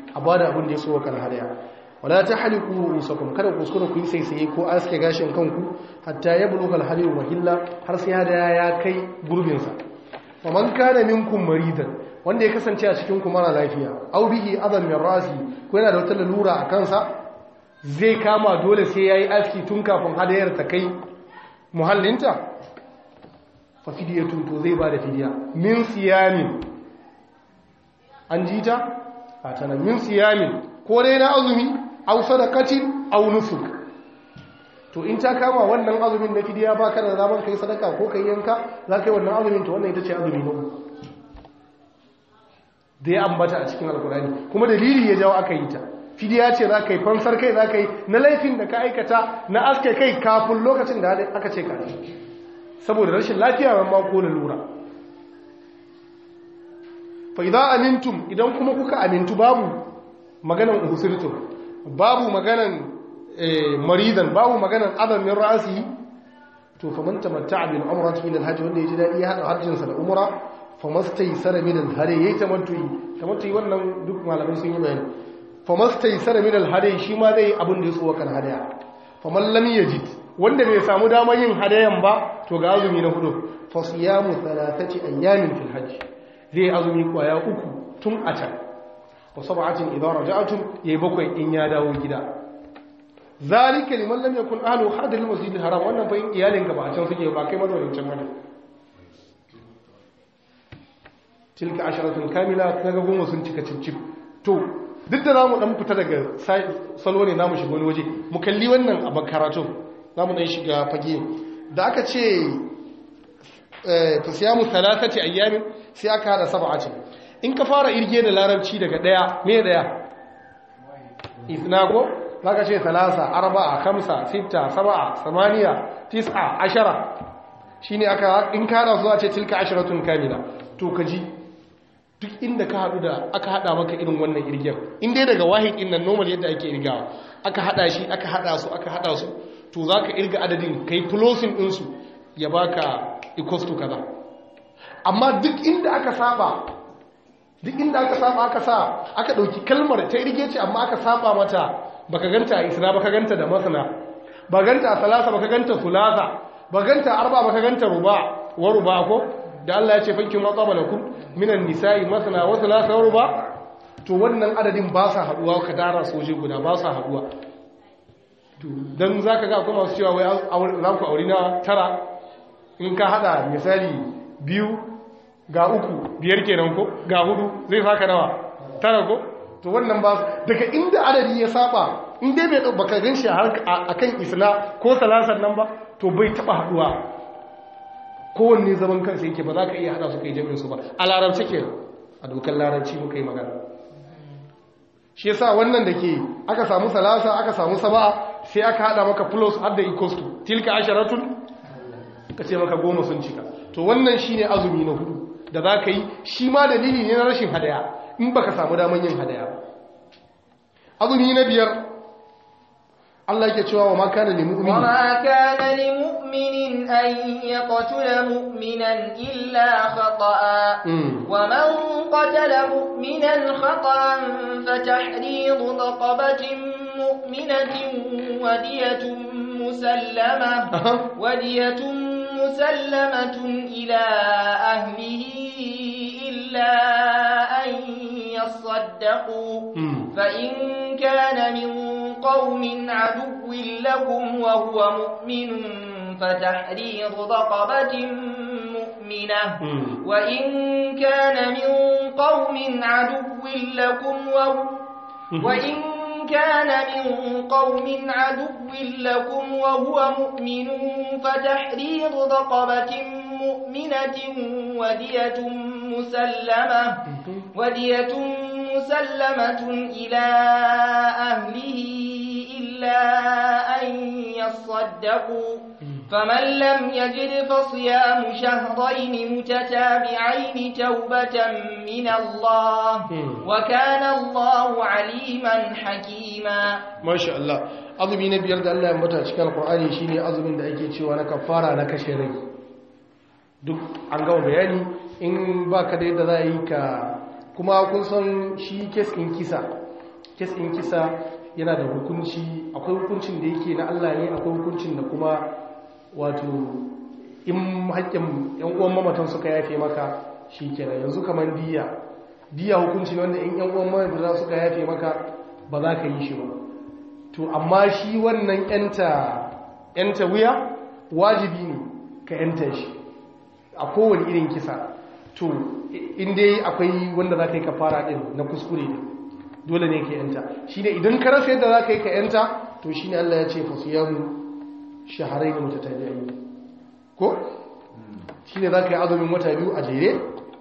a bada abin da ya so kan hadaya wala ta haliku rusakum kada ku kuskura ku yi saisaye ko aske gashin kanku hatta ya buluga alhalilu mahilla har sai hadaya ya kai gurbinsa faman kana minkum maridan wanda ya kasance a cikin ku mara lafiya aw bihi adam min rasi ko yana da wata lalura a kansa zai kama dole sai yayi aski tun kafin hadayar ta kai muhallinta fa fidiyatun to zai bada fidiya min siyamin an ji ta a tana min siyamin ko dai na azumi aw sadaqatin aw nusuk to in ta kama wannan azumin na fidiya ba ka da zaman kai sadaka ko kai yanka za ka yi wannan azumin to wannan ita ce azumi na uku da ya ambata a cikin alkurani kuma dalili ya jawo aka yi ta fidiya ce za ka yi fansar kai za ka yi na laifin da ka aikata na aske kai kafin lokacin da aka ce ka saboda rashin lafiya mamma ko lura fa idan amintum idan kuma kuka amintu babu maganan uhusirtum babu maganan maridan babu maganan adamin ra'asi to fa man tamatta'a bil umrati ila al-hajj wanda yaji dadi ya hada hajjinsa da umra famastaisara min al-hadi yayi tamattu'i tamattu'i wannan duk malamai sun yi bayani famastaisara min al-hadi shi ma zai abin da ya tsowa kan hadaya faman lam yajid wanda bai samu damar yin hadayan ba to ga azumi na hudu fa siyamu thalathati ayyamin fil hajj zai azumi kwaya uku tun a can wa sab'atin idza raja'tum yayi bakwai in ya dawo gida zalika liman lam yakun ahlu hadir al-masjid al-haram wannan fa iyalin ka ba a can suke ba kai mazaunin can bane tilka asharatun kamila kaga goma sun cika cicif to duk da zamu dan fita daga salo ne namu shiga wani waje mu kalli wannan a bakaratu zamu dan shiga fage da aka ce fa siyamu thalathati ayyamin sai aka hada sab'ati in ka fara irge da larabci daga daya me daya isnago zaka ce thalatha arba'a khamsa sitta sab'a samaniya tis'a ashara shine aka in ka hada zuwa ce tilka asharatun kamila to kaji duk inda ka haɗu da aka haɗa maka irin wannan irgiyar in dai daga wahid ɗin nan normal yadda ake irgawa aka haɗa shi aka haɗa su aka haɗa su to za ka irga adadin ka yi closing ɗinsu ya baka equals to kaza amma duk inda aka saba duk inda aka saba aka sa aka ɗauki kalmar ta irge ce amma aka saba mata baka ganta a isra baka ganta da masana ba ganta a salasa baka ganta sulasa ba ganta arba baka ganta ruba wa ruba ko da Allah ya ce fankin matsaba lakum minan nisa'i masana wa thalatha wa ruba to wannan adadin ba sa haduwa ka dara soje guda ba sa haduwa to dan zaka ga akwai masu cewa wai za ku aure na tara in ka hada misali biyu ga uku biyar kenan ko ga hudu zai saka nawa tara ko to wannan ba daga inda adadi ya saba in dai bai baka ganshi akan isna ko salasan nan ba to bai taba haduwa kowanne zaman kansa yake ba za ka iya hada su kai jami'in su ba a larabci ke a dokar larabci muka yi magana shi yasa wannan da ke aka samu salasa aka samu saba'a sai aka hada maka plus har da equals to tilka asharatun ka ce maka goma sun cika to wannan shine azumi na hudu da za ka yi shi ma dalili ne na rashin hadaya in baka samu daman yin hadaya azumi na biyar Allah yake cewa wa ma kana lil mu'min wa ma kana lil mu'minin an yaqtula mu'minan illa khata'a wa man qatala mu'minan khata'an fa tahriru raqabatin mu'minatin wa diyatun musallama wa diyatun musallamatun ila ahlihi illa an yasaddaqu fa in kana min قوم عدو لكم وهو مؤمن فتحرير رقبة مؤمنة وإن كان من قوم عدو لكم وإن كان من قوم عدو لكم وهو مؤمن فتحرير رقبة مؤمنة ودية مسلمة ودية مسلمة إلى أهله إلا أن يصدقوا فمن لم يجد فصيام شهرين متتابعين توبة من الله وكان الله عليما حكيما ما شاء الله azumi na biyar da Allah ya mata cikin alkur'ani shine azumin da ake cewa na kafara na kashe rai duk an gama bayani in baka da yadda za a yi ka kuma kun san shi kes in kisa kes ɗin kisa yana da hukunci akwai hukuncin da yake na Allah ne akwai hukuncin da kuma wato in haƙƙin yan uwan mamatan suka yafe maka shi kenan yanzu kamar diya diya hukunci ne wanda in yan uwan mamatan suka yafe maka ba za ka yi shi ba to amma shi wannan yanta yanta wuya wajibi ne ka yanta shi a kowane irin kisa to in dai akwai wanda za ka yi kafara din na kuskure ne dole ne ka yanta shi ne idan ka rasa yadda za ka yi ka yanta to shi ne Allah ya ce fasu yamu shaharai da mutatabi'ai ko shi ne za ka yi azumin wata biyu a jere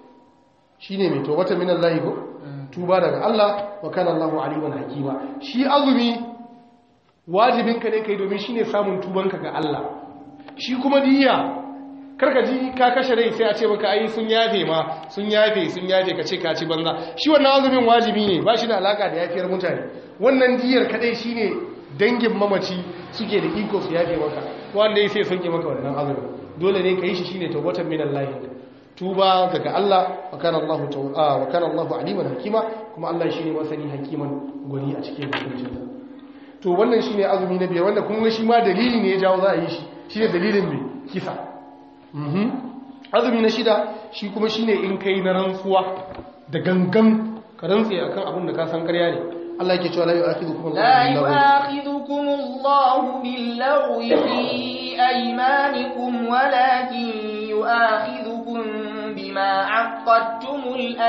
shi ne mai to wata minan layi ko tuba daga Allah wa kana Allahu aliman hakima shi azumi wajibinka ne kai domin shine samun tubanka ga Allah shi kuma diya karka ji ka kashe rai sai a ce maka ai sun yafe ma sun yafe sun yafe ka ce ka ci banza shi wannan azumin wajibi ne ba shi da alaka da yafiyar mutane wannan diyar kadai shine dangin mamaci suke da iko su yafe maka wanda sai sauke maka wannan azumin dole ne ka yi shi shine tawbatan minallahi tuba daga Allah wa kana Allahu tawwa wa kana Allahu aliman hakima kuma Allah shine masani hakiman gwani a cikin hukuncinsa to wannan shine azumi na biyar wanda kuma shi ma dalili ne ya jawo za a yi shi shine dalilin mai kisa mhm azumi na shida shi kuma shine in kai na rantsuwa da gangan ka rantse akan abin da ka san ƙarya ne Allah yake cewa la yu'akhidhukum لا يؤاخذكم الله باللغو في أيمانكم ولكن يؤاخذكم بما عقدتم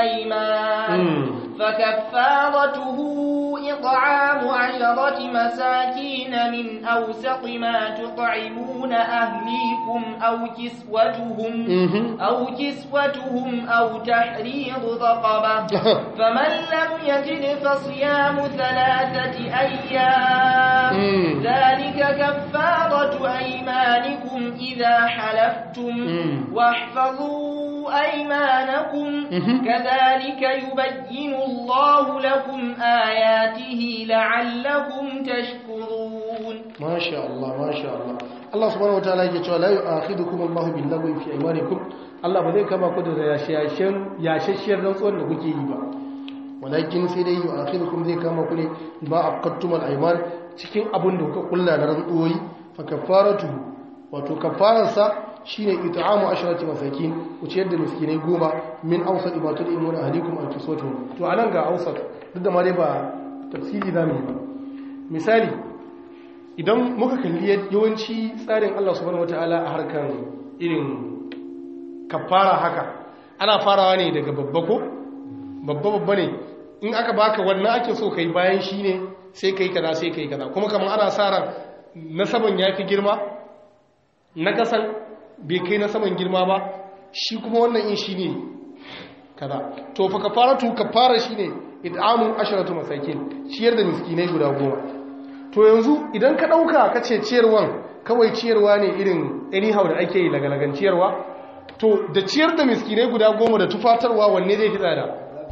الأيمان فكفارته إطعام عشرة مساكين من أوسط ما تطعمون أهليكم أو كسوتهم أو كسوتهم أو تحريض رقبة فمن لم يجد فصيام ثلاثة أيام ذلك كفارة أيمانكم إذا حلفتم واحفظوا أيمانكم كذلك يبين الله لكم آياته لعلكم تشكرون ما شاء الله ما شاء الله Allah subhanahu wataala yake cewa la yu'akhidukum Allahu bil lagwi fi aymanikum Allah ba zai kama ku da yashashen yashashiyar rantsuwar da kuke yi ba walakin sai dai yu'akhidukum zai kama ku ne ba aqattum al ayman cikin abin da kuka kulla na rantsuwoyi fa kafaratu wato kafararsa shine it'amu asharati masakin ku ciyar da miskinai goma min awsat ibatul imun ahlikum al kiswatu to anan ga awsat duk da ma dai ba tafsiri zamu yi ba misali idan muka kalli yawanci tsarin Allah subhanahu wataala a harkar irin kafara haka ana farawa ne daga babba ko babba babba ne in aka baka wannan ake so kai bayan shi ne sai kai kaza sai kai kaza kuma kamar ana sa ran nasaban yafi girma na kasan bai kai nasaban girma ba shi kuma wannan in shi ne kaza to fa kafaratu kafara shine id'amu asharatu masakin ciyar da miskinai guda goma to yanzu idan ka dauka kace ciyarwan kawai ciyarwa ne irin anyhow da ake yi lagalagan ciyarwa to da ciyar da miskinai guda goma da tufatarwa wanne zai fi tsada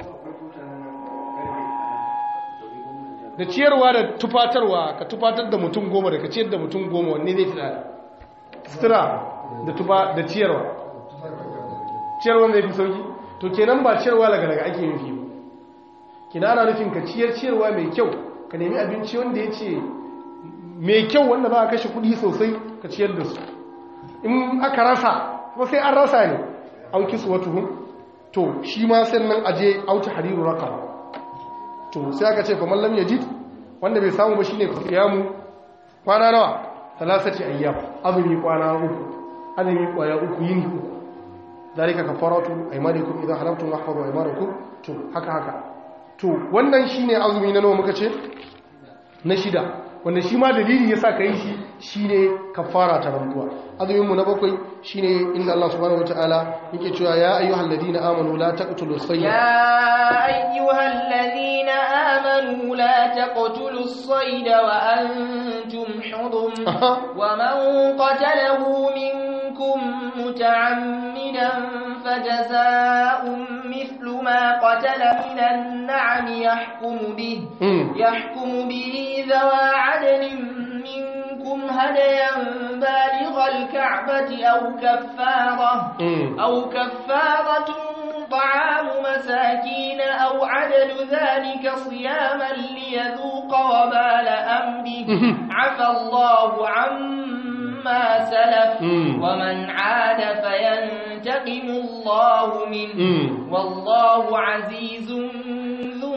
da ciyarwa da tufatarwa ka tufatar da mutum goma da ka ciyar da mutum goma wanne zai fi tsada sutura da tufa da ciyarwa ciyarwa zai fi sauki to kenan ba ciyarwa lagalaga ake nufi ba kina ana nufin ka ciyar ciyarwa mai kyau ka nemi abinci wanda ya ce mai kyau wanda ba a kashe kudi sosai ka ciyar da su in aka rasa kuma sai an rasa ne auki su wata hun to shi ma sannan aje auta hariru raka to sai aka ce kuma lam yajid wanda bai samu ba shine mu kwana nawa talasati ayyam azumi kwana uku azumi kwaya uku yini uku zalika kafaratu aymanikum idha halaftum wahfazu aymanakum to haka haka to wannan shine azumi na nawa muka ce na shida wanda shi ma dalili yasa kai shi shine kafara ta rantsuwa azumin mu na bakwai shine inda Allah subhanahu wataala yake cewa ya ayyuhal ladina amanu la taqtulu sayyidah يا أيها الذين آمنوا لا تقتلوا الصيد وأنتم حرم ومن قتله منكم متعمدا فجزاء مثل ما قتل من النعم يحكم به يحكم به ذوى عدل منكم هديا بالغ الكعبة أو كفارة أو كفارة طعام مساكين أو عدل ذلك صياما ليذوق وبال أمره عفى الله عما سلف ومن عاد فينتقم الله منه والله عزيز ذو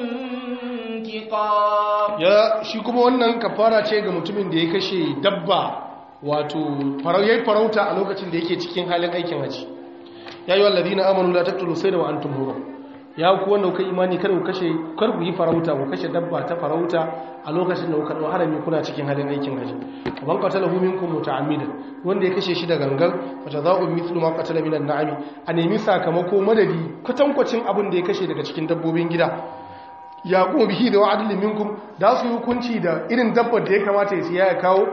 انتقام ya shi kuma wannan kafara ce ga mutumin da ya kashe dabba wato yayi farauta a lokacin da yake cikin halin aikin haji ya yi wallazi na amanu la taqtulu sayda wa antum hurum ya ku wanda kuka imani kada ku kashe kar ku yi farauta ku kashe dabba ta farauta a lokacin da kuka dau harami kuna cikin halin aikin haji man qatalahu minkum muta'ammidan wanda ya kashe shi da gangan fa jazaa'u mithlu ma qatala minan na'ami a nemi sakamako madadi kwatankwacin abin da ya kashe daga cikin dabbobin gida ya kuma bihi da wa'adilin minkum da su yi hukunci da irin dabbar da ya kamata ya siya ya kawo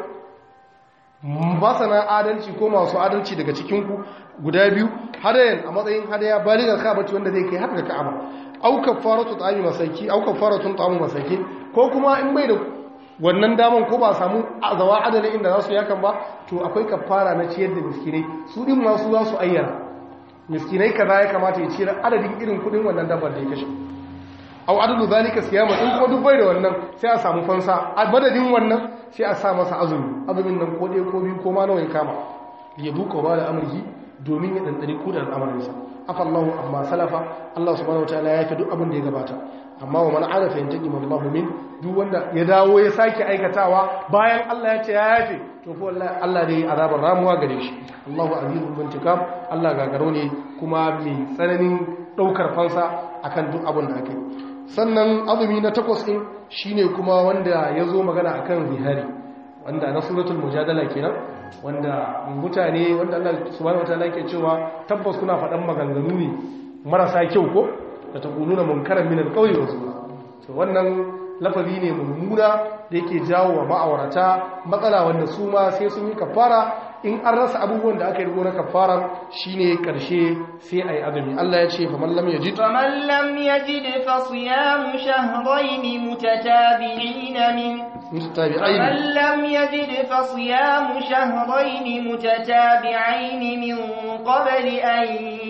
masana adalci ko masu adalci daga cikinku guda biyu hadayan a matsayin hadaya baligar ka'abati wanda zai kai har da ka'aba au kafaratu ta'ami masaki au kafaratun ta'amu masaki ko kuma in bai da wannan daman ko ba samu zawa adalin inda za su yakan ba to akwai kafara na ciyar da miskinai su din masu za su ayyana miskinai kaza ya kamata ya ciyar adadin irin kudin wannan dabbar da ya kashe au adadu zalika siyama in kuma duk bai da wannan sai a samu fansa a madadin wannan sai a sa masa azumi azumin nan ko ɗaya ko biyu ko ma nawa ya kama ya duka ba da amurki domin ya ɗanɗani kudin al'amarinsa afa Allahu amma salafa Allah subhanahu wataala ya fi duk abin da ya gabata amma wa man arafa yantaqi Allahu min duk wanda ya dawo ya sake aikatawa bayan Allah ya ce ya yafe to ko wallahi Allah dai azabar ramuwa gare shi Allahu azizul muntikam Allah gagaro ne kuma mai tsananin daukar fansa akan duk abin da ake sannan azumi na takwas ɗin shine kuma wanda ya zo magana akan zihari wanda na suratul mujadala kenan wanda mutane wanda Allah subhanahu wataala ke cewa tabbas kuna faɗan maganganu ne marasa kyau ko da ta kununa munkaran min alqawli wa zura to wannan lafazi ne mummuna da yake jawo wa ma'aurata matsala wanda su ma sai sun yi kafara in an rasa abubuwan da aka yi na kafara shine karshe sai ayi azumi Allah ya ce fa man lam yajid fa man lam yajid fa siyamu shahrayn mutatabi'in min mustatabi'ain man lam yajid fa siyamu shahrayn mutatabi'ain min qabli an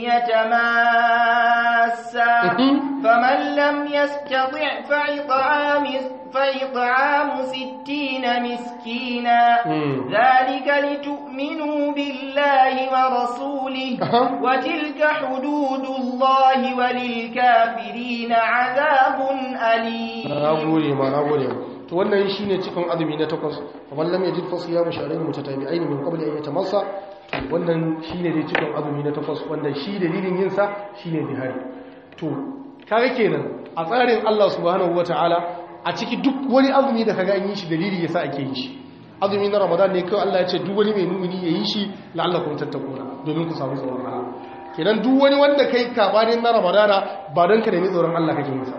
yatamassa faman lam yastati' fa it'amu فإطعام ستين مسكينا ذلك لتؤمنوا بالله ورسوله وتلك حدود الله وللكافرين عذاب أليم نقول ما نقول to wannan shine cikin azumi na takwas kamar lam yajid fa siyamu shahrayn mutatabi'ain min qabli an yatamassa wannan shine dai cikin azumi na takwas wanda shi dalilin yin sa shine bihari to kaga kenan a tsarin Allah subhanahu wataala a ciki duk wani azumi da kaga an yi shi dalili yasa ake yin shi azumi na ramadan ne kawai Allah ya ce duk wani mai mumini ya yi shi la'allakum tattaquna domin ku samu tsoron Allah kenan duk wani wanda kai kabanin na ramadana ba don ka nemi tsoron Allah kake yin sa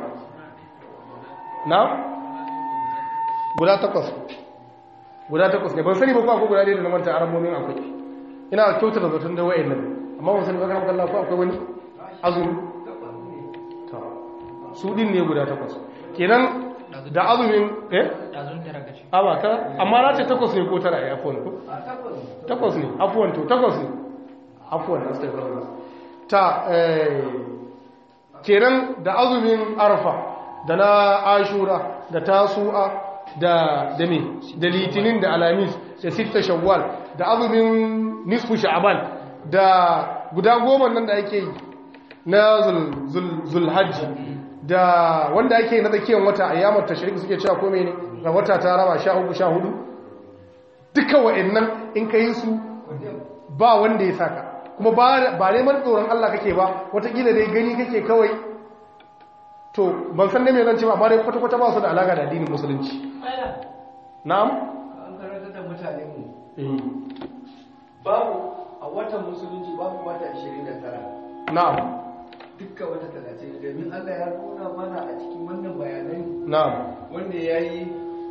na guda takwas guda takwas ne ban sani ba ko akwai guda ɗaya da na manta aramomin akwai ina kyautar da zaton da wa'in nan amma ban sani ba kan Allah ko akwai wani azumi su din ne guda takwas kenan da azumin eh aba ta amma na ce takwas ne ko tara ya afuwan ko takwas ne afuwan to takwas ne afuwan astaghfirullah ta eh kenan da azumin arfa da na ashura da tasu'a da da me da litinin da alamis da sitta shawwal da azumin nisfu sha'ban da guda goma nan da ake yi na zulhajji da wanda ake na tsakiyar wata a yamar tashirik suke cewa ko ne ga wata ta raba sha uku sha hudu duka wa'annan in ka yi su ba wanda ya saka kuma ba neman tsoron Allah kake ba watakila dai gani kake kawai to ban san ne mai zan ce ba amma dai kwata-kwata ba su da alaƙa da addinin musulunci na'am an karanta da mutane mu babu a watan musulunci babu wata 29 na'am dukkan wata 30 domin Allah ya nuna mana a cikin wannan bayanai na'am wanda ya yi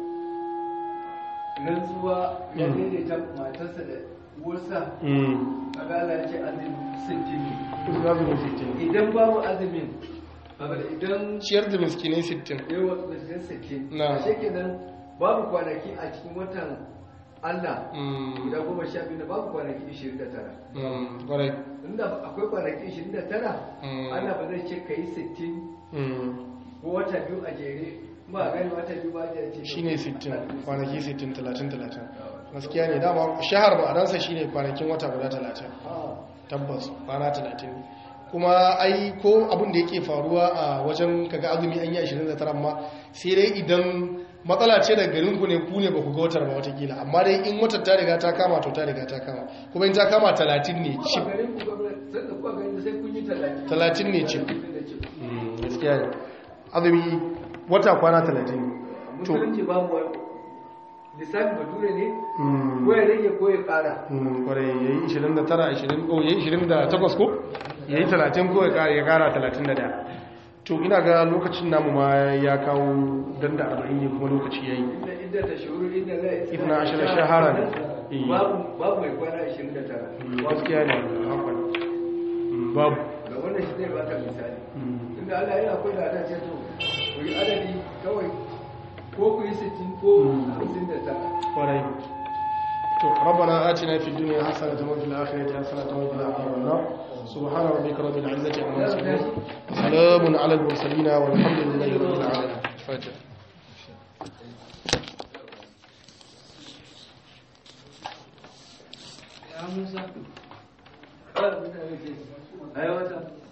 rantsuwa ya daidaita matarsa da uwarsa kaga Allah ya ce azumi 60 azumin sittin idan babu azumin saboda idan ciyar da miskinai sittin yawa da sittin Na. a shekenan babu kwanaki a cikin watan Allah guda goma sha biyu da babu kwanaki ishirin da tara ƙwarai inda akwai kwanaki ishirin da tara Mm. Allah ba zai ce ka yi sittin ko wata biyu a jere ba gani wata biyu ba da ce shine 60 kwanaki 60 30 30 gaskiya ne dama shahar ma'anarsa shine kwanakin wata guda 30 tabbas kwana 30 kuma ai ko abin da yake faruwa a wajen kaga azumi an yi 29 amma sai dai idan matsala ce da garin ku ne ku ne ba ku ga watar ba watakila amma dai in watar ta riga ta kama to ta riga ta kama kuma in ta kama 30 ne cip ba garin ku gwamnati sai da kuwa garin sai kun yi talatin 30 ne cip gaskiya ne azumi wata kwana 30 ne to musulunci babu wani lissafi bature ne mm, ko ya rage ko ya kara mm, kwarai ya yi 29 20 oh ya yi 28 ko ya yi 30 ko ya kara- ya kara 31 to ina ga lokacin namu ma ya kawo dan da 40 ne kuma lokaci ya yi inda inda ta shuru inda la Ibn Ashir shaharan. Eh. babu babu mai kwana 29 gaskiya ne hakan Mm, babu ga wannan shi zai baka misali Mm, tunda Allah yana akwai da ta ce to ku yi adadi kawai ko ku yi 60 ko 59 kwarai to rabbana atina fid dunya hasanatan wa fil akhirati hasanatan wa qina adhaban nar subhana rabbika rabbil izzati amma yasifun salamun ala al mursalin walhamdulillahi rabbil alamin fatiha ya Musa. Ai wata.